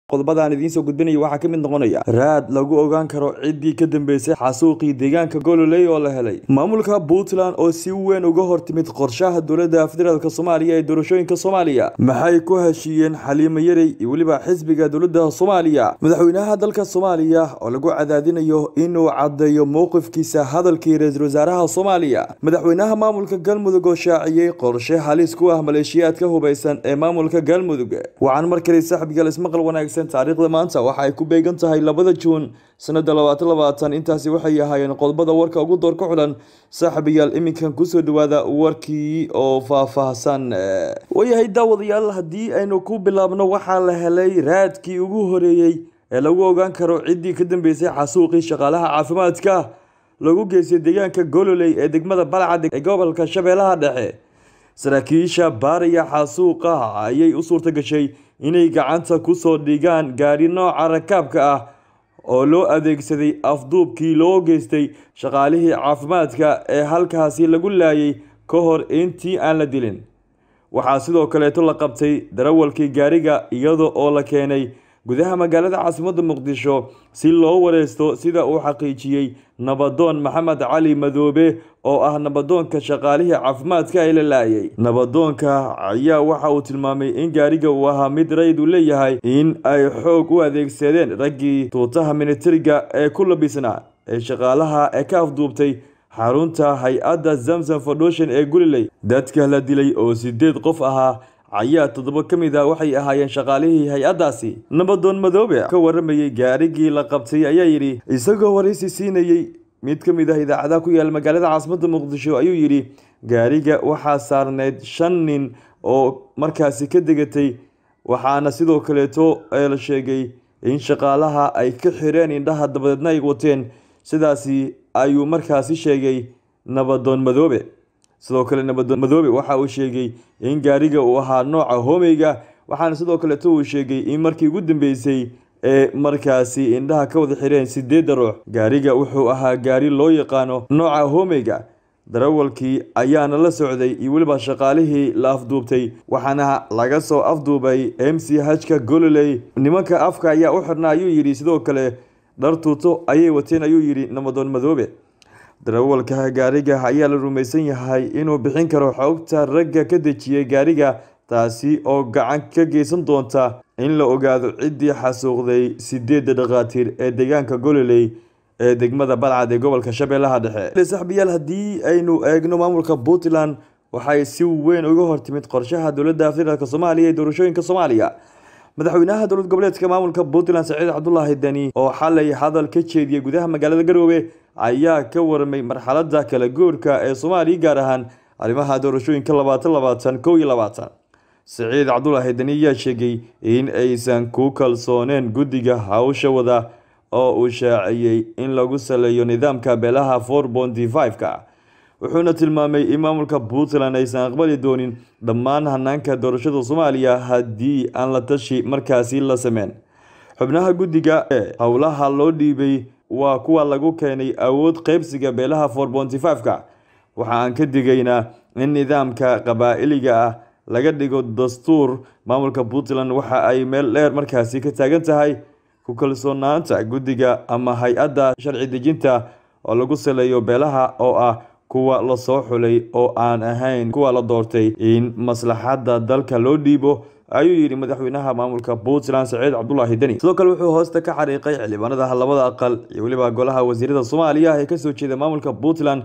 qodobadaan idiin soo gudbinaya waxaa ka mid noqonaya raad lagu ogaan karo ciddii ka dambeysay xasuuqii deegaanka gololey oo la helay maamulka puntland oo si weyn uga hortimid qorshaha dowladda federaalk soomaaliya ee doorashooyinka soomaaliya maxay ku heshiiyeen xaliimo yarey iyo weliba xisbiga dowladda soomaaliya madaxweynaha dalka soomaaliya oo lagu cadaadinayo inuu caddeeyo mowqifkiisa hadalkii ra-iisul wasaaraha soomaaliya madaxweynaha maamulka galmudug oo shaaciyey qorshe halis ku ah maleeshiyaadka hubeysan ee maamulka galmudug waxaan mar kale saaxiibgal ismaqal wanaagsan taariikhda maanta waxa ay ku beegan tahay labada juun sanada labaatan labaatan intaasi waxay ahaayeen qodobada warka ugu door ka xulan saaxiibayaal iminkan kusoo dhawaada warkii oo faahfaahsan waayahay daawadayaal haddii aynu ku bilaabno waxaa la helay raadkii ugu horeeyey ee lagu ogaan karo ciddii ka dambeysay xasuuqii shaqaalaha caafimaadka lagu geystay deegaanka gololey ee degmada balcad ee gobolka shabeellaha dhexe saraakiisha baariya xasuuqa ayay u suurta gashay inay gacanta kusoo dhigaan gaadhi nooca rakaabka ah oo loo adeegsaday afduubkii loo geystay shaqaalihii caafimaadka ee halkaasi lagu laayay ka hor intii aan la dilin waxaa sidoo kaleeto la qabtay darawalkii gaariga iyada oo la keenay gudaha magaalada caasimadda muqdisho si loo wareysto sida uu xaqiijiyey nabadoon maxamed cali madoobe oo ah nabadoonka shaqaalihii caafimaadka ee la laayay nabadoonka ayaa waxa uu tilmaamay in gaariga uu ahaa mid raydu leeyahay in ay xoog u adeegsadeen raggii tuutaha militariga ee ku labisnaa ee shaqaalaha ee ka afduubtay xarunta hay-adda zamzam foundation ee guliley dadka la dilay oo sideed qof ahaa ayaa toddoba ka mid ah waxay ahaayeen shaqaalihii hay-addaasi nabadoon madoobe ka waramayey gaarigii la qabtay ayaa yidhi isagoo waraysi siinayey mid ka mid ah idaacadaha ku yaala magaalada caasimadda muqdisho ayuu yidhi gaariga waxaa saarneyd shan nin oo markaasi ka degatay waxaana sidoo kaleeto la sheegay in shaqaalaha ay ka xireen indhaha dabadeedna ay wateen sidaasi ayuu markaasi sheegay nabadoon madoobe sidoo kale nabadoon madoobe waxa uu sheegay in gaariga uu ahaa nooca homeyga waxaana sidoo kaleeto uu sheegay in markii ugu dambeysay ee markaasi indhaha ka wada xireen sideedda ruux gaariga wuxuu ahaa gaari loo yaqaano nooca homeyga darawalkii ayaana la socday iyo weliba shaqaalihii la afduubtay waxaana laga soo afduubay m c hka gololey nimanka afka ayaa u xirna ayuu yidhi sidoo kale dhar tuuto ayay wateen ayuu yidhi nabadoon madoobe darawalka gaariga ayaa la rumaysan yahay inuu bixin karo xogta ragga ka dejiyay gaariga taasi oo gacan ka geysan doonta in la ogaado ciddii xasuuqday sideedda dhakhaatiir ee deegaanka gololey ee degmada balcad ee gobolka shabeellaha dhexe saxbiyaal haddii aynu eegno maamulka puntland waxay si weyn uga hortimid qorshaha dowladda federaalk soomaaliya ee doorashooyinka soomaaliya madaxweynaha dowlad goboleedka maamulka puntland saciid cabdulaahi deni oo xalay hadal ka jeediyey gudaha magaalada garoobe ayaa ka warmay marxalada kala goorka ee soomaaliya gaar ahaan arrimaha doorashooyinka labaatan labaatan kow iyo labaatan saciid cabdulaahi deni ayaa sheegay in aysan ku kalsooneen guddiga hawsha wada oo uu shaaciyey in lagu saleeyo nidaamka beelaha four bonty five-ka wuxuuna tilmaamay in maamulka puntland aysan aqbali doonin dhammaan hanaanka doorashada soomaaliya haddii aan la tashi markaasi la sameyn xubnaha guddiga ee howlaha loo dhiibay waa kuwa lagu keenay awood qeybsiga beelaha four bonty five-ka waxa aan ka digaynaa in nidaamka qabaa'iliga ah laga dhigo dastuur maamulka puntland waxa ay meel dheer markaasi ka taagan tahay ku kalsoonaanta guddiga ama hay-adda sharci dejinta oo lagu saleeyo beelaha oo ah kuwa lasoo xulay oo aan ahayn kuwa la doortay in maslaxadda dalka loo dhiibo ayuu yidhi madaxweynaha maamulka puntland saciid cabdulaahi deni sidoo kale wuxuu hoosta ka xariiqay xildhibaanada labada aqal iyo weliba golaha wasiirada soomaaliya ee kasoo jeeda maamulka puntland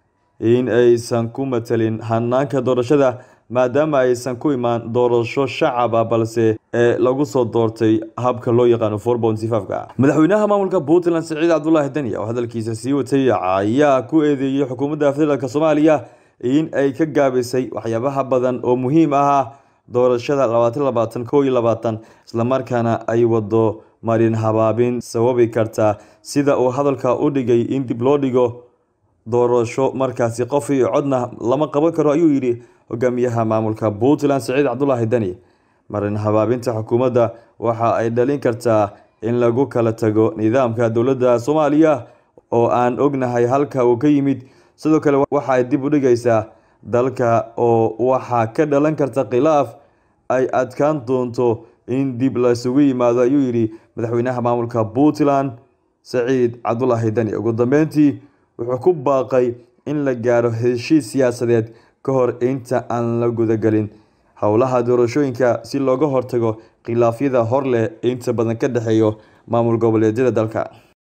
in aysan ku matalin hanaanka doorashada maadaama aysan ku imaan doorasho shacaba balse ee lagu soo doortay habka loo yaqaano four bonty five-ka madaxweynaha maamulka puntland saciid cabdulaahi deni oo hadalkiisa sii watay ayaa ku eedeeyey xukuumadda federaalk soomaaliya in ay ka gaabisay waxyaabaha badan oo muhiim ahaa doorashada labaatan labaatan kow iyo labaatan islamarkaana ay wado marin habaabin sababi karta sida uu hadalka u dhigay in dib loo dhigo doorasho markaasi qof iyo codna lama qaban karo ayuu yidhi hogaamiyaha maamulka puntland saciid cabdulaahi deni marin habaabinta xukuumadda waxa ay dhalin kartaa in lagu kala tago nidaamka dowladda soomaaliya oo aan ognahay halka uu ka yimid sidoo kale waxa ay dib u dhigaysaa dalka oo waxaa ka dhalan karta khilaaf ay adkaan doonto in dib laisugu yimaado ayuu yidhi madaxweynaha maamulka puntland saciid cabdulaahi dani ugu dambeyntii wuxuu ku baaqay in la gaaro heshiis siyaasadeed ka hor inta aan la gudagelin howlaha doorashooyinka si looga hortago khilaafyada hor leh inta badan ka dhexeeyo maamul goboleedyada dalka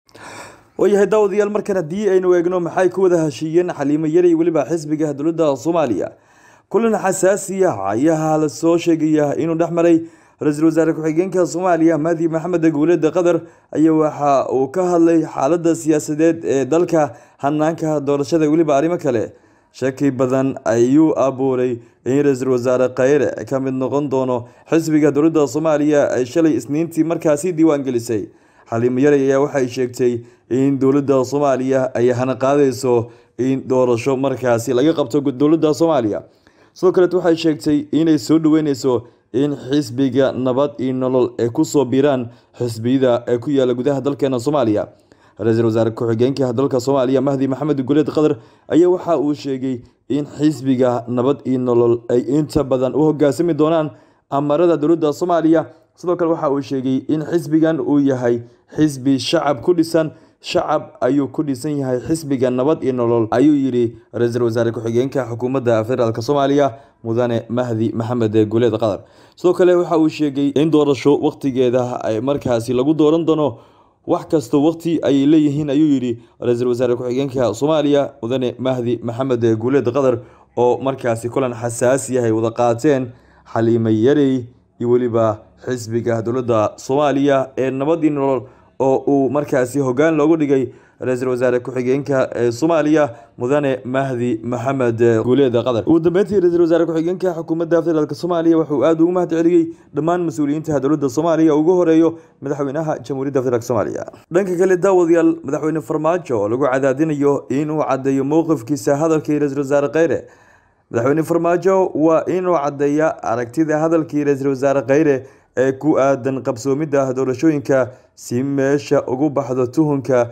waayahay daawadayaal markan haddii aynu eegno maxay ku wada heshiiyeen xaliimo yari weliba xisbiga dowladda soomaaliya kulan xasaasi ah ayaa la soo sheegaya inuu dhex maray ra-iisul wasaare ku-xigeenka soomaaliya mahdi maxamed guuleda qatar ayaa waxa uu ka hadlay xaalada siyaasadeed ee dalka hanaanka doorashada weliba arrimo kale shaki badan ayuu abuuray in ra-iisul wasaare khayre ka mid noqon doono xisbiga dowladda soomaaliya ay shalay isniintii markaasi diiwaan gelisay xaliimo yari ayaa waxay sheegtay in dowladda soomaaliya ay hana qaadayso in doorasho markaasi laga qabto dowladda soomaaliya sidoo kaleet waxay sheegtay inay soo dhaweyneyso in xisbiga nabad iyo nolol ay kusoo biiraan xisbiyada ee ku yaala gudaha dalkeena soomaaliya ra-iisul wasaare ku-xigeenka dalka soomaaliya mahdi maxamed guleed qatar ayaa waxa uu sheegay in xisbiga nabad iyo nolol ay inta badan u hogaasami doonaan amarada dowladda soomaaliya sidoo kale waxa uu sheegay in xisbigan uu yahay xisbi shacab ku dhisan shacab ayuu ku dhisan yahay xisbiga nabad iyo nolol ayuu yidhi ra-iisul wasaare ku-xigeenka xukuumadda federaalk soomaaliya mudane mahdi maxamed guleed qatar sidoo kale waxa uu sheegay in doorasho waqtigeeda ay markaasi lagu dooran doono wax kasta waqti ayay leeyihiin ayuu yidhi ra-iisul wasaare ku-xigeenka soomaaliya mudane mahdi maxamed guleed qatar oo markaasi kulan xasaasi ah ay wada qaateen xaliimo yarey iyo weliba xisbiga dowladda soomaaliya ee nabad iyo nolol oo uu markaasi hoggaan loogu dhigay ra-iisul wasaare ku-xigeenka ee soomaaliya mudane mahdi maxamed guuleed qatar ugu dambeyntii ra-iisul wasaare ku-xigeenka xukuumadda federaalk soomaaliya wuxuu aada ugu mahad celiyey dhammaan mas-uuliyiinta dowladda soomaaliya ugu horeeyo madaxweynaha jamhuuriyadda federaalk soomaaliya dhanka kale daawadayaal madaxweyne farmaajo oo lagu cadaadinayo inuu caddeeyo mowqifkiisa hadalkii ra-iisul wasaare kheyre madaxweyne farmaajo waa inuu caddeeya aragtida hadalkii ra-iisul wasaare kheyre ee ku aadan qabsoomidda doorashooyinka si meesha ugu baxdo tuhunka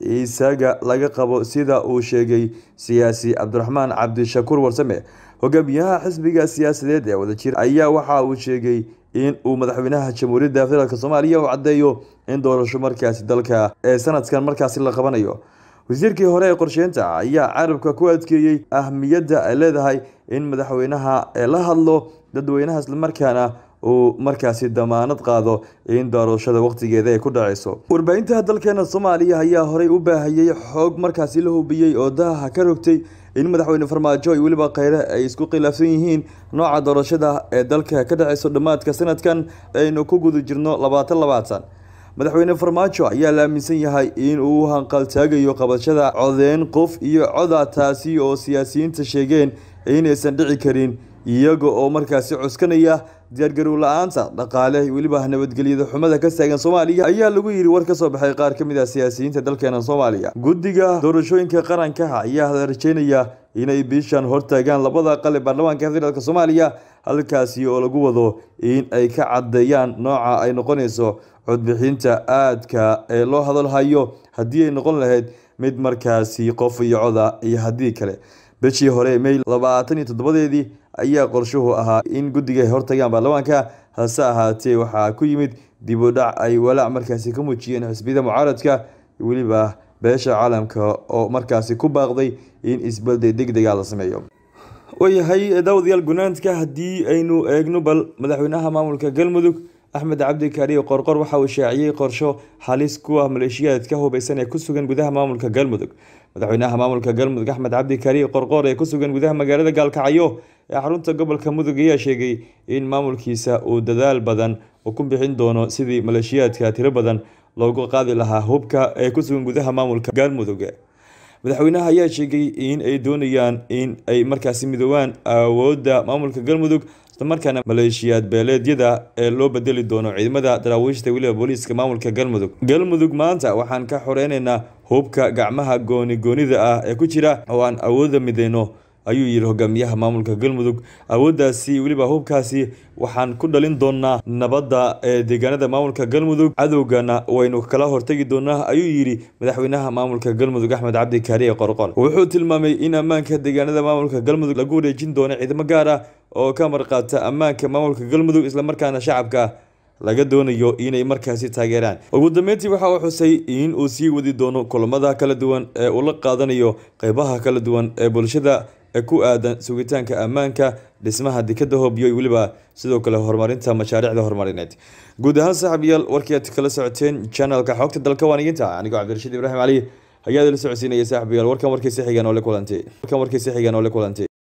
isaga laga qabo sida uu sheegay siyaasi cabdiraxmaan cabdishakuur warsame hogaamiyaha xisbiga siyaasadeed ee wadajir ayaa waxa uu sheegay in uu madaxweynaha jamhuuriyadda federaalk soomaaliya u caddeeyo in doorasho markaasi dalka ee sanadkan markaasi la qabanayo wasiirkii hore ee qorsheynta ayaa carabka ku adkeeyey ahmiyadda ay leedahay in madaxweynaha la hadlo dadweynaha islamarkaana uu markaasi damaanad qaado in doorashada waqtigeeda ay ku dhaceyso warbaahinta dalkeena soomaaliya ayaa horey u baahayey xoog markaasi la hubiyey oo daaha ka rogtay in madaxweyne farmaajo iyo weliba kheyre ay isku khilaafsan yihiin nooca doorashada ee dalka ka dhaceyso dhammaadka sanadkan aynu ku guda jirno labaatan labaatan madaxweyne farmaajo ayaa la aaminsan yahay in uu hanqaltaagayo qabashada codeyn qof iyo coda taasi oo siyaasiyiinta sheegeen inaysan dhici karin iyaga oo markaasi cuskanaya diyaargarow la-aanta dhaqaale weliba nabadgelyada xumada ka taagan soomaaliya ayaa lagu yidhi war ka soo baxay qaar ka mid ah siyaasiyiinta dalkeena soomaaliya guddiga doorashooyinka qaranka ayaa la rajeynaya inay bishan hortaagaan labada aqal ee baarlamaanka federaalk soomaaliya halkaasi oo lagu wado in ay ka caddeeyaan nooca ay noqonayso codbixinta aadka ee loo hadalhayo haddii ay noqon lahayd mid markaasi qof iyo coda iyo haddii kale bishii hore may labaatan iyo toddobadeedii ayaa qorshuhu ahaa in guddiga ay hortagaan baarlamaanka hase ahaatee waxaa ku yimid dib u dhac ay walaac markaasi ka muujiyeen xisbiyada mucaaradka weliba beesha caalamka oo markaasi ku baaqday in isbedel degdega la sameeyo waayahay daawadayaal gunaanka haddii aynu eegno bal madaxweynaha maamulka galmudug axmed cabdi kaariyo qorqor waxa uu shaaciyey qorsho halis ku ah maleeshiyaadka hubeysan ee ku sugan gudaha maamulka galmudug madaxweynaha maamulka galmudug axmed cabdi kaariyo qorqor ee ku sugan gudaha magaalada gaalkacyo ee xarunta gobolka mudug ayaa sheegay in maamulkiisa uu dadaal badan uu ku bixin doono sidii maleeshiyaadka tiro badan loogu qaadi lahaa hubka ee ku sugan gudaha maamulka galmudug madaxweynaha ayaa sheegay in ay doonayaan in ay markaasi midoobaan awoodda maamulka galmudug islamarkaana maleeshiyaad beeleedyada ee loo bedeli doono ciidamada daraawiishta weliba booliiska maamulka galmudug galmudug maanta waxaan ka xoreyneynaa hubka gacmaha gooni goonida ah ee ku jira oo aan awoodda mideyno ayuu yidhi hogaamiyaha maamulka galmudug awooddaasi weliba hubkaasi waxaan ku dhalin doonaa nabadda ee deegaanada maamulka galmudug cadowgana waynu kala hortegi doonaa ayuu yidhi madaxweynaha maamulka galmudug axmed cabdi kaariye qorqor wuxuu tilmaamay in ammaanka deegaanada maamulka galmudug lagu wareejin doono ciidamo gaar ah oo ka marqaata ammaanka maamulka galmudug islamarkaana shacabka laga doonayo inay markaasi taageeraan ugu dambeyntii waxa uu xusay in uu sii wadi doono kulamada kala duwan ee uu la qaadanayo qeybaha kala duwan ee bulshada ku aadan sugitaanka ammaanka dhismaha dekada hoobiyo iyo weliba sidoo kale horumarinta mashaariicda horumarineed guud ahaan saaxiibayaal warkii aad kala socoteen channelka xogta dalka waaniginta anigoo cabdirashiid ibraahim cali ayaa la socodsiinaya saaxiibayaal warkan warkiisa xigaan oo la kulantay warkan warkiisa xigaan oo la kulantay